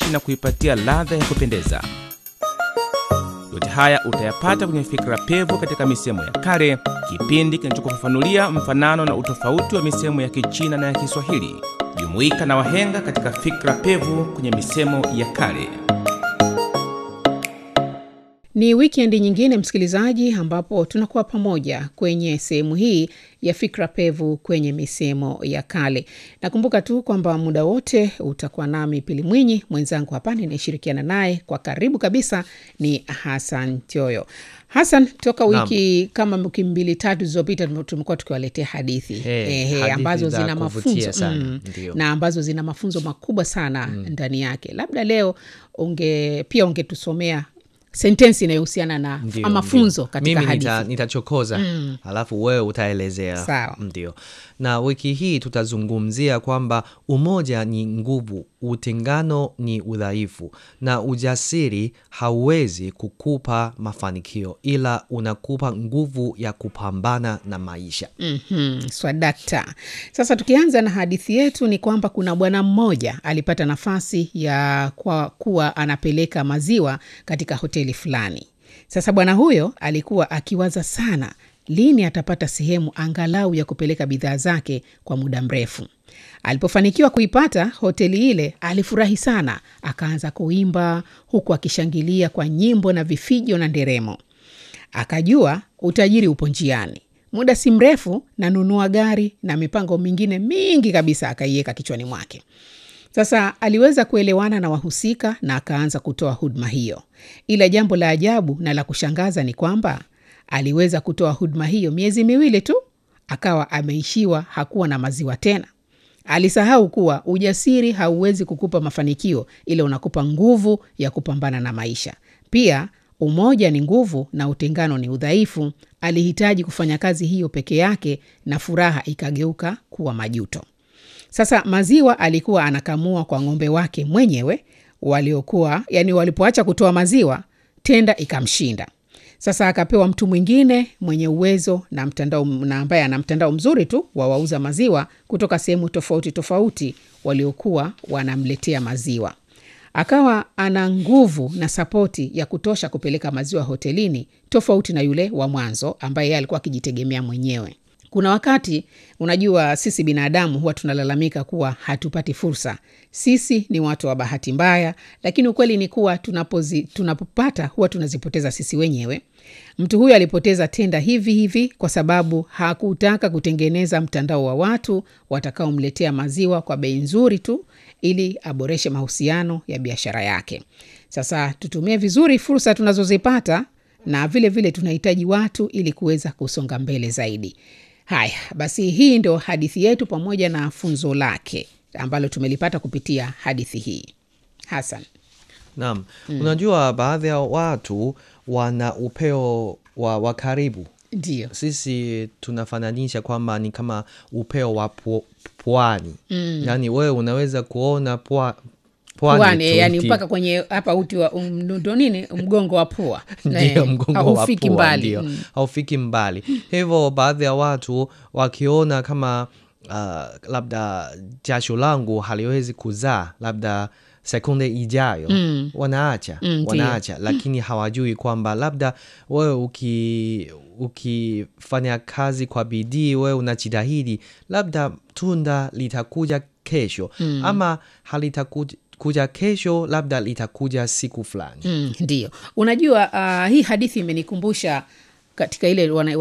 safi na kuipatia ladha ya kupendeza. Yote haya utayapata kwenye Fikra Pevu katika misemo ya kale, kipindi kinachokufafanulia mfanano na utofauti wa misemo ya Kichina na ya Kiswahili. Jumuika na wahenga katika Fikra Pevu kwenye misemo ya kale. Ni wikendi nyingine, msikilizaji, ambapo tunakuwa pamoja kwenye sehemu hii ya fikra pevu kwenye misemo ya kale. Nakumbuka tu kwamba muda wote utakuwa nami Pili Mwinyi, mwenzangu hapa ninayeshirikiana naye kwa karibu kabisa ni Hasan Tioyo. Hasan, toka wiki kama wiki mbili tatu zilizopita tumekuwa tukiwaletea hadithi Hey, ehe, hadithi ambazo za zina kuvutia mafunzo sana, mm, ndio. na ambazo zina mafunzo makubwa sana ndani yake. Labda leo unge pia ungetusomea sentensi inayohusiana na Ndio, mafunzo ndio. katika mimi hadithi. nita, nitachokoza alafu wewe utaelezea Sawa. ndio na wiki hii tutazungumzia kwamba umoja ni nguvu utengano ni udhaifu na ujasiri hauwezi kukupa mafanikio ila unakupa nguvu ya kupambana na maisha Mhm, swadakta. Sasa tukianza na hadithi yetu ni kwamba kuna bwana mmoja alipata nafasi ya kwa kuwa anapeleka maziwa katika hoteli fulani. Sasa bwana huyo alikuwa akiwaza sana lini atapata sehemu angalau ya kupeleka bidhaa zake kwa muda mrefu. Alipofanikiwa kuipata hoteli ile, alifurahi sana, akaanza kuimba huku akishangilia kwa nyimbo na vifijo na nderemo. Akajua utajiri upo njiani. Muda si mrefu nanunua gari na mipango mingine mingi kabisa akaiweka kichwani mwake. Sasa aliweza kuelewana na wahusika na akaanza kutoa huduma hiyo, ila jambo la ajabu na la kushangaza ni kwamba aliweza kutoa huduma hiyo miezi miwili tu, akawa ameishiwa, hakuwa na maziwa tena. Alisahau kuwa ujasiri hauwezi kukupa mafanikio, ila unakupa nguvu ya kupambana na maisha. Pia umoja ni nguvu na utengano ni udhaifu. Alihitaji kufanya kazi hiyo peke yake na furaha ikageuka kuwa majuto. Sasa maziwa alikuwa anakamua kwa ng'ombe wake mwenyewe waliokuwa yani, walipoacha kutoa maziwa, tenda ikamshinda. Sasa akapewa mtu mwingine mwenye uwezo na mtandao na ambaye ana mtandao mzuri tu wa wauza maziwa kutoka sehemu tofauti tofauti waliokuwa wanamletea maziwa. Akawa ana nguvu na sapoti ya kutosha kupeleka maziwa hotelini, tofauti na yule wa mwanzo ambaye yeye alikuwa akijitegemea mwenyewe. Kuna wakati unajua, sisi binadamu huwa tunalalamika kuwa hatupati fursa. Sisi ni watu wa bahati mbaya, lakini ukweli ni kuwa tunapozi, tunapopata huwa tunazipoteza sisi wenyewe. Mtu huyu alipoteza tenda hivi hivi kwa sababu hakutaka kutengeneza mtandao wa watu watakaomletea maziwa kwa bei nzuri tu ili aboreshe mahusiano ya biashara yake. Sasa tutumie vizuri fursa tunazozipata na vile vile tunahitaji watu ili kuweza kusonga mbele zaidi. Haya basi, hii ndio hadithi yetu pamoja na funzo lake ambalo tumelipata kupitia hadithi hii. Hasan, naam unajua baadhi ya watu wana upeo wa, wa karibu ndio sisi tunafananisha kwamba ni kama upeo wa pu- pwani mm. yaani wewe unaweza kuona pwa, pwani pwani, tu yani uki- mpaka kwenye hapa uti wa um, ndo nini mgongo wa pua ndio Eh, mgongo wa haufiki pua, mbali ndio Mm. haufiki mbali hivyo baadhi ya watu wakiona kama uh, labda jasho langu haliwezi kuzaa labda sekunde ijayo mm. wanaacha Mm, ndio. wanaacha lakini hawajui kwamba labda wewe uki ukifanya kazi kwa bidii wewe unajitahidi labda tunda litakuja kesho mm. ama halitakuja kuja kesho labda litakuja siku fulani Mm, ndio unajua uh, hii hadithi imenikumbusha katika ile wana,